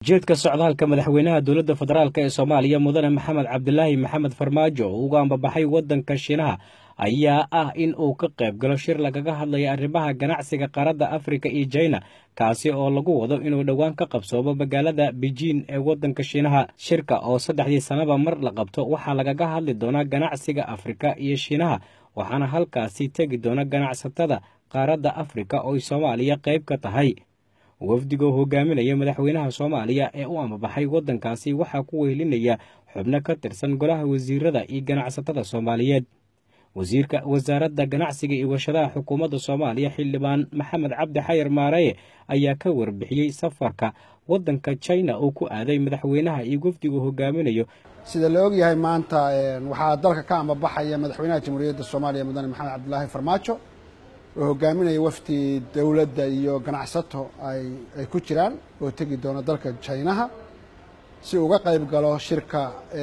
ujeedka socdaalka madaxweynaha dowladda federaalk ee soomaaliya mudane maxamed cabdilaahi maxamed farmaajo oo uga ambabaxay waddanka shiinaha ayaa ah in uu ka qayb galo shir lagaga hadlaya arrimaha ganacsiga qaaradda afrika iyo jina kaasi oo lagu wado inuu dhowaan ka qabsoomo magaalada bejiin ee waddanka shiinaha shirka oo saddexdii sannaba mar la qabto waxaa lagaga hadli doonaa ganacsiga afrika iyo shiinaha waxaana halkaasi tegi doona ganacsatada qaaradda afrika oo soomaaliya qayb ka tahay wafdigoo hogaaminaya madaxweynaha soomaaliya ee u ambabaxay waddankaasi waxaa ku weylinaya xubno ka tirsan golaha wasiirada iyo ganacsatada soomaaliyeed wasiirka wasaaradda ganacsiga iyo warshadaha xukuumadda soomaaliya xildhibaan maxamed cabdi xayar maareye ayaa ka warbixiyey safarka waddanka jina oo ku aaday madaxweynaha iyo wafdigu hogaaminayo sida la og yahay maanta waxaa dalka ka ambabaxaya madaxweynaha jamhuuriyadda soomaaliya mudane maxamed cabdilaahi farmaajo oo hogaaminaya wafdi dowladda iyo ganacsato ay ku jiraan oo tegi doona dalka jinaha si uga qayb galo shirka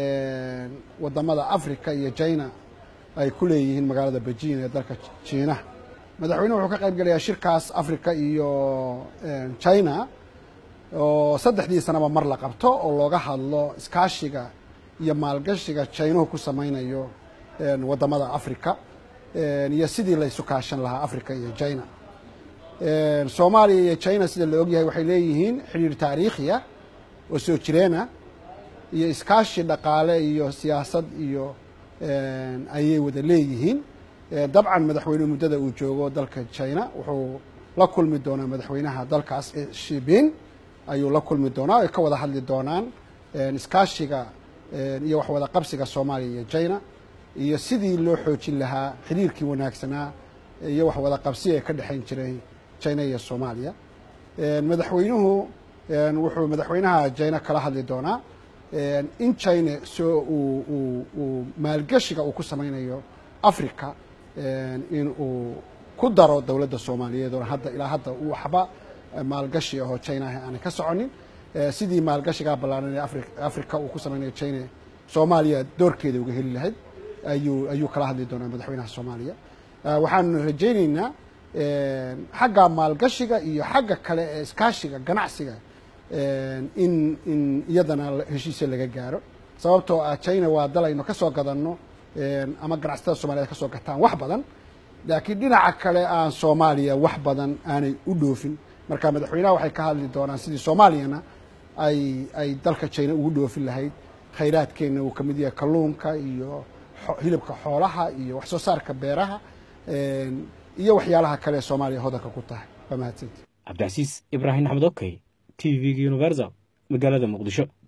wadamada africa iyo jina ay ku leeyihiin magaalada bejiin ee dalka jiinaha madaxweynuhu wuxuu ka qayb gelayaa shirkaas africa iyo jina oo saddexdii sanaba mar la qabto oo looga hadlo iskaashiga iyo maalgashiga jinuhu ku samaynayo wadamada africa iyo sidii la isu kaashan lahaa africa iyo jina soomaaliya iyo jina sida la ogyahay waxay leeyihiin xidhiir taariikhiya oo soo jireena iyo iskaashi dhaqaale iyo siyaasad iyo ayay wada leeyihiin dabcan madaxweynuhu muddada uu joogo dalka jina wuxuu la kulmi doonaa madaxweynaha dalkaas shibin ayuu la kulmi doonaa ay ka wada hadli doonaan iskaashiga iyo waxwada qabsiga soomaaliya iyo jina iyo sidii loo xoojin lahaa xiriirkii wanaagsanaa iyo waxwada qabsi ee ka dhexayn jiray jina iyo soomaaliya madaxweynuhu wuxuu madaxweynaha jina kala hadli doonaa in jina soo uu maalgeshiga uu ku samaynayo africa in uu ku daro dowladda soomaaliyeed oo hadda ilaa hadda waxba maalgashi ahoo jinaah aanay ka soconin sidii maalgashigaa ballaaran ee africa uu ku samaynayo jina soomaaliya doorkeeda uga heli lahayd ayuu ayuu kala hadli doonaa madaxweynaha soomaaliya waxaanu rajayneynaa xagga maalgashiga iyo xagga kale ee iskaashiga ganacsiga in in iyadana heshiisya laga gaaro sababtoo ah jina waa dal aynu ka soo gadanno ama ganacsatada soomaliyeed ka soo gataan wax badan laakiin dhinaca kale aan soomaaliya wax badan aanay u dhoofin marka madaxweynaha waxay ka hadli doonaan sidii soomaaliyana ay ay dalka jina ugu dhoofin lahayd khayraadkeenna uu ka mid yahay kalluunka iyo hilibka xoolaha iyo wax soo saarka beeraha iyo waxyaalaha kale ee soomaaliya hodanka ku tahay waa mahadsanti cabdicasiis ibraahim axmed okey t v-ga universal magaalada muqdisho